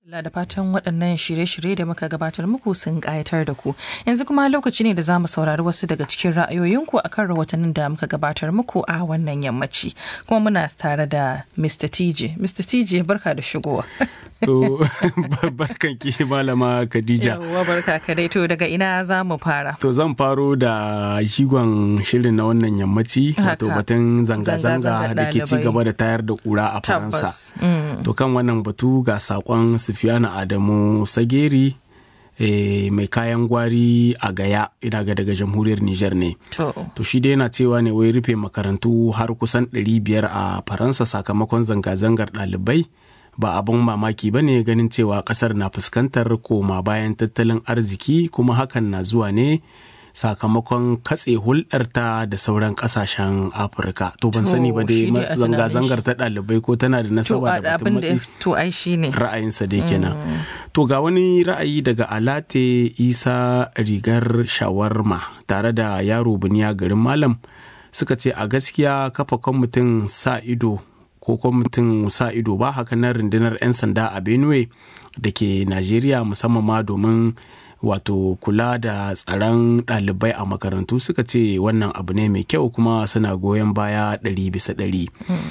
Allah da fatan waɗannan shirye-shirye da muka gabatar muku sun ƙayatar da ku. Yanzu kuma lokaci ne da za mu saurari wasu daga cikin ra'ayoyinku a kan rahotannin da muka gabatar muku a wannan yammaci. Kuma muna tare da Mr. TJ. Mr. TJ barka da shigowa. To barkan ki malama Khadija. Yawwa barka ka dai to daga ina za mu fara. To zan faro da shigon shirin na wannan yammaci wato batun zanga-zanga da ke ci gaba da tayar da kura a Faransa. To kan wannan batu ga sakon Sufiyana Adamu Sageri e, mai kayan gwari a gaya ina ga daga jamhuriyar Nijar ne. To shi dai yana cewa ne wai rufe makarantu har kusan 500 a Faransa sakamakon zanga-zangar ɗalibai. ba abin mamaki ba ne ganin cewa kasar na fuskantar koma bayan tattalin arziki kuma hakan na zuwa ne sakamakon katse hulɗarta da sauran ƙasashen afirka to ban sani ba dai zanga-zangar ta ɗalibai ko tana da nasaba da batun matsi ra'ayinsa dai kenan to ga wani ra'ayi daga alate isa rigar shawarma tare da yaro buniya garin malam suka ce a gaskiya kafa kwamitin sa ido ko kwamitin sa ido ba haka na rundunar 'yan sanda a benue da ke najeriya musamman ma domin wato kula da tsaron ɗalibai a makarantu suka ce wannan abu ne mai kyau kuma suna goyon baya ɗari bisa ɗari.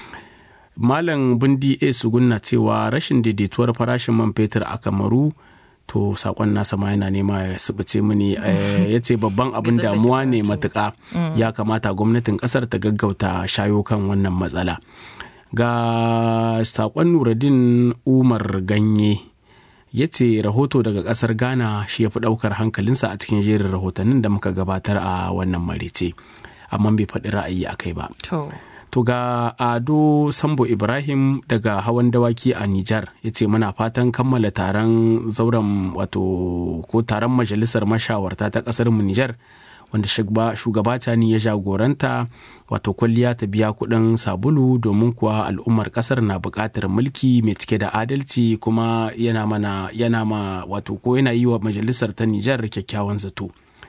malam bundi a sugunna cewa rashin daidaituwar farashin man fetur a kamaru to sakon nasa ma yana nema ya subuce mini ya ce babban abin damuwa ne matuka ya kamata gwamnatin kasar ta gaggauta shayo kan wannan matsala ga sakon nuradin umar ganye ya ce rahoto daga kasar ghana shi ya fi daukar hankalinsa a cikin jerin rahotannin da muka gabatar a wannan marice amma bai faɗi ra'ayi a kai ba to ga ado sambo ibrahim daga hawan dawaki a nijar ya ce muna fatan kammala taron zauren wato ko taron majalisar mashawarta ta kasar mu nijar wanda shugaba tani ya jagoranta wato kwalliya ta biya kuɗin sabulu domin kuwa al'ummar ƙasar na buƙatar mulki mai cike da adalci kuma yana mana yana ma wato ko yana yi wa majalisar ta Nijar kyakkyawan zato.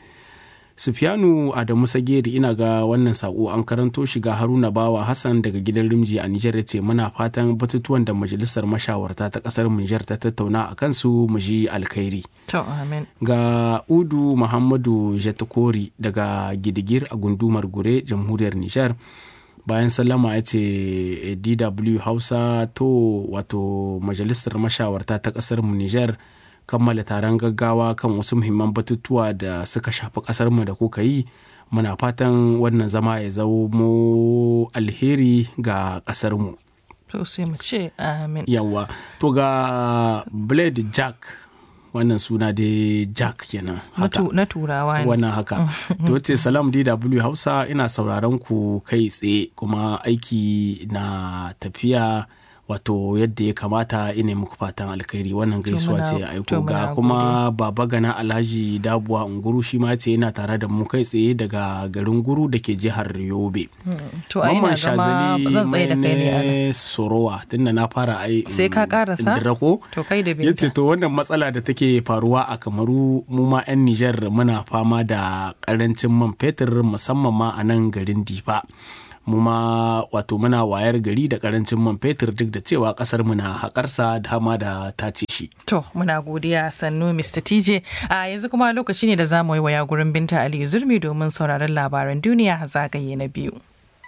Sufiyanu Adamu Sageri ina ga wannan sako an karanto shiga Haruna Bawa Hassan daga gidan Rimji a Nijar ce muna fatan batutuwan da majalisar mashawarta ta kasar Nijar ta tattauna a kansu mu ji alkhairi. To amin. Ga Udu Muhammadu Jatakori daga Gidigir a gundumar Gure jamhuriyar Nijar. bayan sallama ya ce dw hausa to wato majalisar mashawarta ta kasar mu nijar kammala taron gaggawa kan wasu muhimman batutuwa da suka shafi kasarmu da kuka yi muna fatan wannan zama ya zamo alheri ga kasarmu to sai mu ce amin yawa to ga blade jack wannan suna dai jack kenan haka na turawa ne wannan haka to ce salam dw hausa ina sauraron ku kai tsaye kuma aiki na tafiya wato yadda ya kamata ina muku fatan alkhairi wannan gaisuwa ce aiko ga kuma baba gana alhaji dabuwa unguru shi ma ce yana tare da mu kai tsaye daga garin guru da ke jihar yobe to ai na zama zan tsaye da kai ne a sorowa tunda na fara ai sai ka karasa dirako to kai da binta yace to wannan matsala da take faruwa a kamaru mu ma yan Nijar muna fama da karancin man fetur musamman ma a nan garin Difa mu ma wato muna wayar gari da karancin man fetur duk da cewa kasar mu na haƙarsa da hama da tace shi. To muna godiya sannu Mr. TJ a yanzu kuma lokaci ne da za mu yi waya gurin Binta Ali Zurmi domin sauraron labaran duniya zagaye na biyu.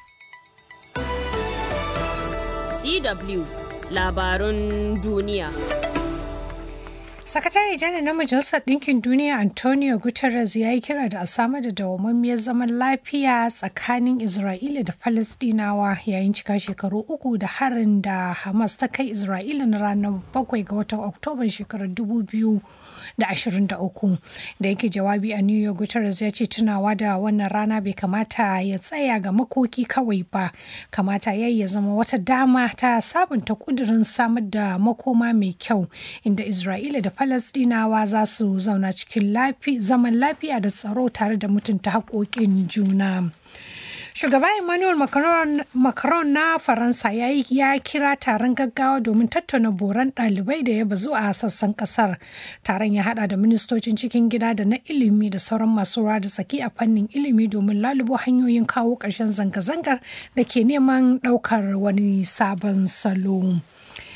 DW labarun duniya. Sakatare janar na Majalisar Ɗinkin Duniya Antonio Guterres ya yi kira da a samar da dawwammamiyar zaman lafiya tsakanin Isra'ila da Falasɗinawa yayin cika shekaru uku da harin da Hamas ta kai Isra'ila na ranar bakwai ga watan Oktoban shekarar dubu biyu da ashirin da uku da yake jawabi a New York Guterres ya ce tunawa da wannan rana bai kamata ya tsaya ga makoki kawai ba kamata ya ya zama wata dama ta sabunta kudirin samar da makoma mai kyau inda Isra'ila da Falasɗinawa za su zauna cikin zaman lafiya da tsaro tare da mutunta haƙoƙin juna. Shugaba Emmanuel Macron, Macron na Faransa ya, ya kira taron gaggawa domin tattauna boran ɗalibai da ya bazu a sassan ƙasar. Taron ya hada da ministocin cikin gida da na ilimi da sauran masu ruwa da tsaki a fannin ilimi domin lalubo hanyoyin kawo ƙarshen zanga-zangar da ke neman ɗaukar wani sabon salo.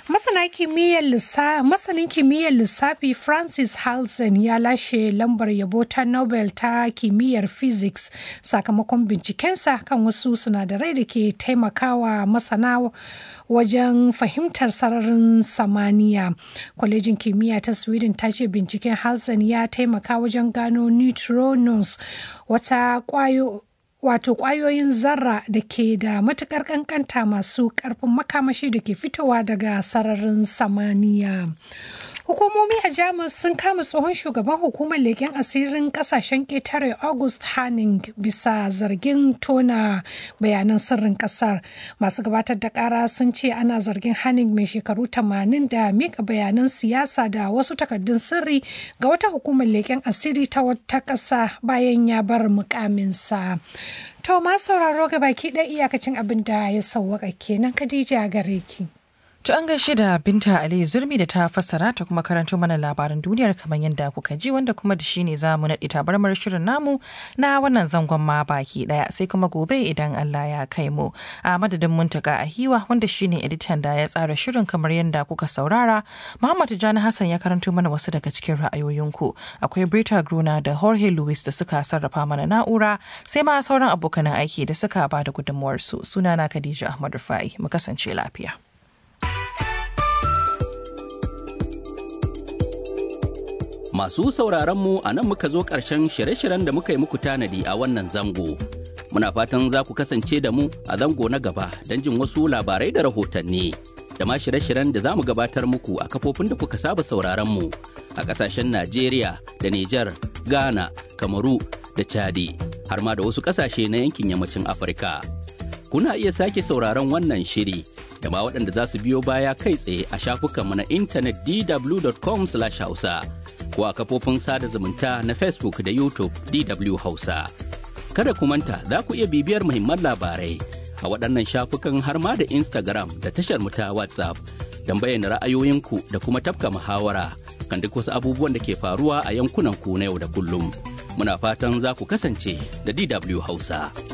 Masanin kimiyyar lissafi Francis Halsen ya lashe lambar yabo ta Nobel ta kimiyyar physics sakamakon bincikensa kan wasu sinadarai da ke taimakawa masana wajen fahimtar sararin samaniya. Kwalejin kimiyya ta Sweden ta ce binciken Halsen ya taimaka wajen gano neutrinos wata kwayo wato kwayoyin zarra da ke da matukar kankanta masu karfin makamashi da ke fitowa daga sararin samaniya. Hukumomi a Jamus sun kama tsohon shugaban hukumar leken asirin kasashen ƙetare August Hanning bisa zargin tona bayanan sirrin ƙasar. Masu gabatar da ƙara sun ce ana zargin Hanning mai shekaru 80 da mika bayanan siyasa da wasu takardun sirri ga wata hukumar leken asiri ta wata ƙasa bayan ya bar mukaminsa. To ma sauraro ga baki ɗaya iyakacin abin da ya sauwaka kenan Khadija gare ki. To an gaishe da Binta Aliyu Zurmi da ta fassara ta kuma karanto mana labaran duniyar kamar yadda kuka ji wanda kuma da shi ne za mu naɗe tabarmar shirin namu na wannan zangon ma baki ɗaya sai kuma gobe idan Allah ya kai mu. A madadin muntaka a hiwa wanda shi ne editan da ya tsara shirin kamar yadda kuka saurara. Muhammad Jani Hassan ya karanto mana wasu daga cikin ra'ayoyinku. Akwai Brita Gruna da Jorge Luis da suka sarrafa mana na'ura sai ma sauran abokan aiki da suka ba da gudunmuwarsu. Sunana Khadija Ahmad Rufai. Mu kasance lafiya. Masu sauraron mu a nan muka zo ƙarshen shirye-shiryen da muka yi muku tanadi a wannan zango. Muna fatan za ku kasance da mu a zango na gaba don jin wasu labarai da rahotanni. Da ma shirye-shiryen da za mu gabatar muku a kafofin da kuka saba sauraron mu a ƙasashen Najeriya da Nijar, Ghana, Kamaru da Chadi, har ma da wasu ƙasashe na yankin yammacin Afirka. Kuna iya sake sauraron wannan shiri da ma waɗanda za su biyo baya kai tsaye a shafukanmu na intanet dw.com/hausa. ko a kafofin sada zumunta na Facebook da YouTube DW Hausa. Kada ku manta za ku iya bibiyar muhimman labarai a waɗannan shafukan har ma da Instagram da tashar mu ta WhatsApp don bayyana ra'ayoyinku da kuma tafka muhawara kan duk wasu abubuwan da ke faruwa a yankunan ku na yau da kullum. Muna fatan za ku kasance da DW Hausa.